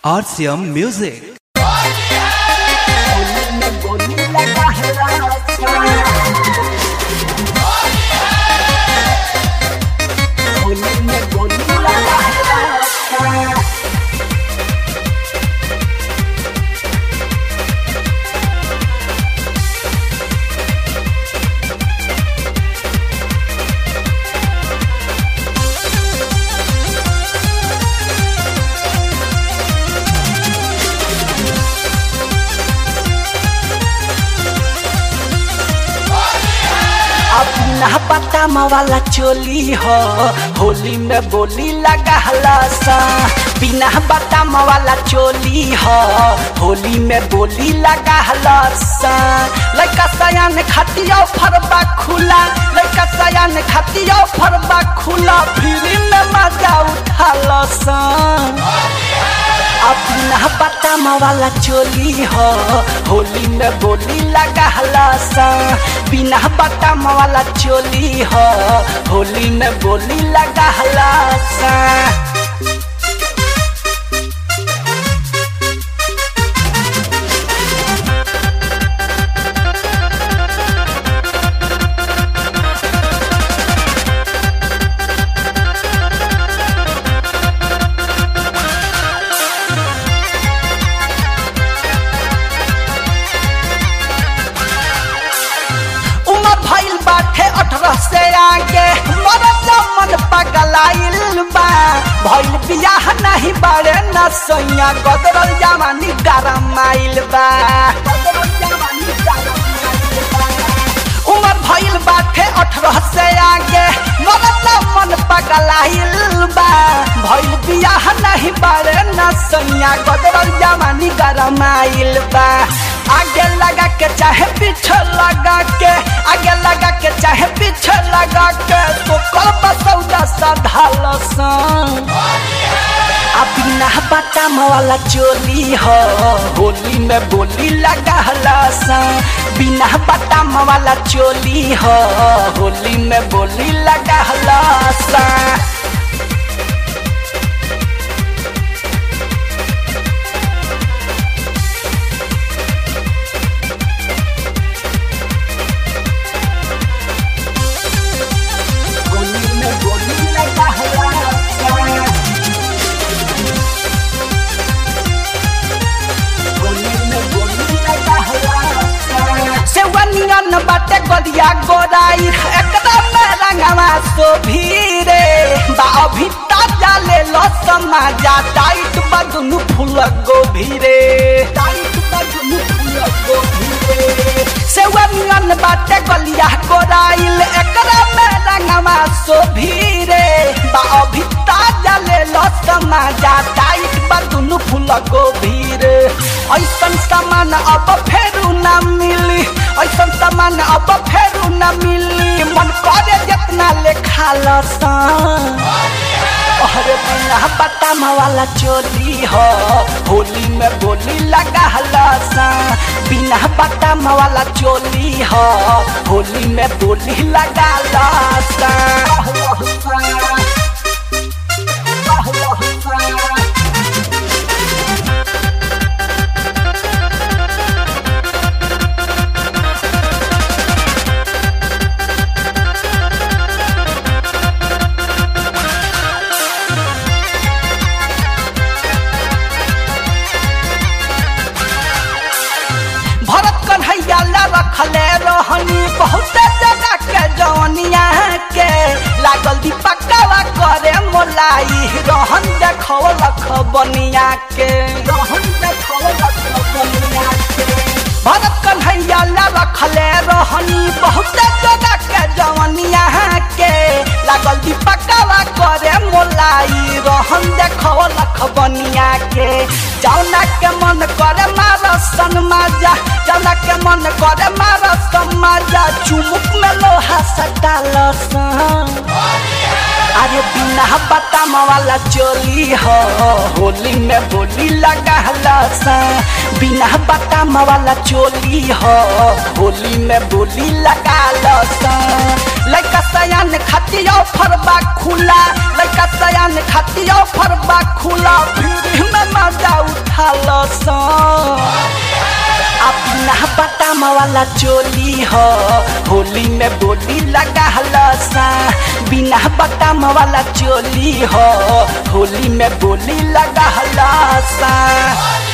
RCM Music. अपना पतामा वाला चोली हो होली में बोली लगा सा बिना बटामा वाला चोली हो होली में बोली लगा सा लड़का सयान खतिया फरबा खुला लड़का सयान खतिया फरबा खुला फिर में मजा उठा सा अपना बटामा वाला चोली हो होली में बोली लगा सा बिना बटामा वाला चोली हो होली में बोली लगा सा उमर भइल बाटे अठारह से आगे मरद मन पगलाइल बा भइल बियाह नहीं बारे न सैया गदरल जवानी गरमाइल बा उमर भइल बाटे अठारह से आगे मरद मन पगलाइल बा भइल बियाह नहीं बारे न सैया गदरल जवानी गरमाइल बा आगे लगा के चाहे पीछे लगा के आगे लगा के चाहे पीछे लगा के तो कल बसौदा सधाल बिना बटाम वाला चोली हो होली में बोली लगा सा बिना बटाम वाला चोली हो होली में बोली लगा सा होली में बोली लगा सा सेवनियन बाटे गलिया गोराई एकरा में रंगवा सो भीरे बा अभी ताजा ले लो समाजा टाइट बदनु फूल गोभीरे टाइट बदनु फूल गोभीरे सेवनियन बाटे गलिया गोराइल एकरा में रंगवा सो भीरे बा अभी ताजा ले लो समाजा टाइट बदनु फूल गोभीरे ऐसन सामान अब फेरू ना मिली ऐसन सामान अब फेरू ना मिली मन करे जितना ले खा अरे बिना बटाम वाला चोली हो होली में बोली लगा सा बिना बटाम वाला चोली हो होली में बोली लगा सा भरत कन्हैया ला रखले रहनी बहुत जगह के जवनिया के लागल दीपकवा करे मोलाई रहन देखो लख बनिया के रहन देखो लख बनिया के भरत कन्हैया ला रखले रहनी बहुत जगह के जवनिया के लागल दीपकवा करे मोलाई रहन देखो लख बनिया के जौना के मन करे मारसन माजा जौना के मन करे मारसन माजा चुमुक में लोहा सटाल अरे बिना बटाम वाला चोली हो होली में बोली लगा सा बिना बटाम वाला चोली हो होली में बोली लगा सा लड़का सयान खतिया फरबा खुला लड़का सयान खतिया फरबा खुला फिर में मजा उठा बटाम वाला चोली हो होली में बोली लगा सा बिना बटाम वाला चोली हो होली में बोली लगा सा